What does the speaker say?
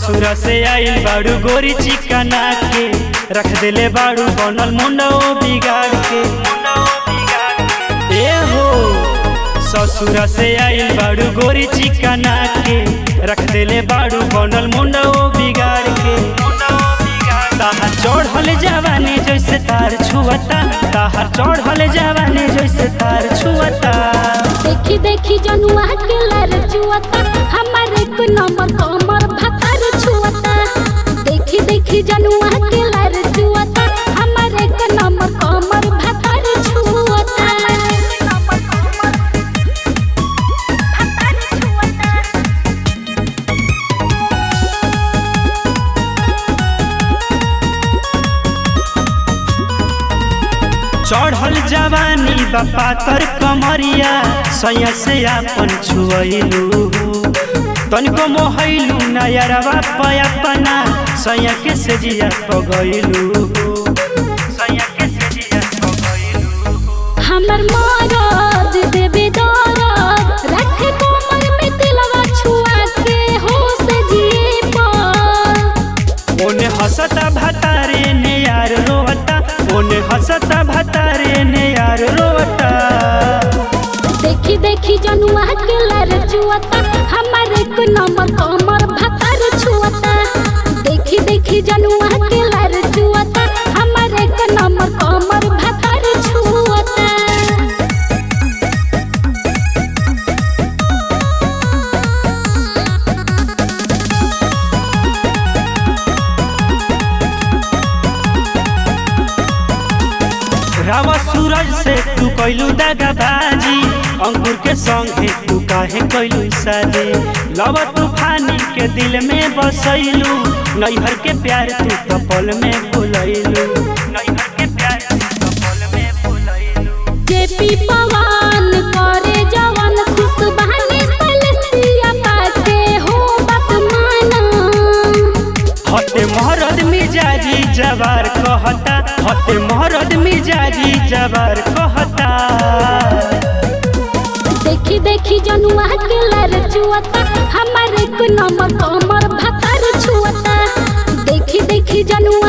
ससुरा से आइल बाड़ू गोरी चिकना के रख देले बाड़ू बनल मुंडो बिगाड़ के ए हो ससुरा से आइल बाड़ू गोरी चिकना के रख देले बाड़ू बनल मुंडो बिगाड़ के ताहार चढ़ल जवानी जैसे तार छुअता ताहार चढ़ल जवानी जैसे तार छुअता देखी देखी जनुआ के लर जुआता हमार एक नंबर कमर भतर छुआता देखी देखी जनुआ के लर जुआता हमार एक नंबर कमर भतर छुआता चढ़ल जवानी बापा कर कमरिया सैया से आपन छुअलू तनिको मोहलू नयरवा पयपना सैया के सजिया पगैलू सैया के सजिया पगैलू हमर मरद देबे दरद रखे कोमल में दिलवा छुआ के होश जिए पर ओने हंसता भतारे ने यार रोवता ओने हंसता भतारे ने यार रोवता देखी देखी जनुआ के लर जुआता हमार एक नंबर कमर भतर छुआता देखी देखी जनुआ के लर जुआता हमार एक नंबर कमर भतर छुआता रावा सूरज से तू कैलू दगाबाजी अंकुर के संगे तू काहे कैलू शादी लव तूफानी के दिल में बसैलू नैहर के प्यार तू कपल में भुलैलू नैहर के प्यार तू कपल में भुलैलू जेपी पवन करे जवन खुश बहाने सलसिया पाके हो बात माना हते महरद मिजाजी जवार कहता हते महरद मिजाजी जवार कहता देखी देखी जनुआ के लर जुआता हमार एक नंबर कमर भतर छुआता देखी देखी जनुआ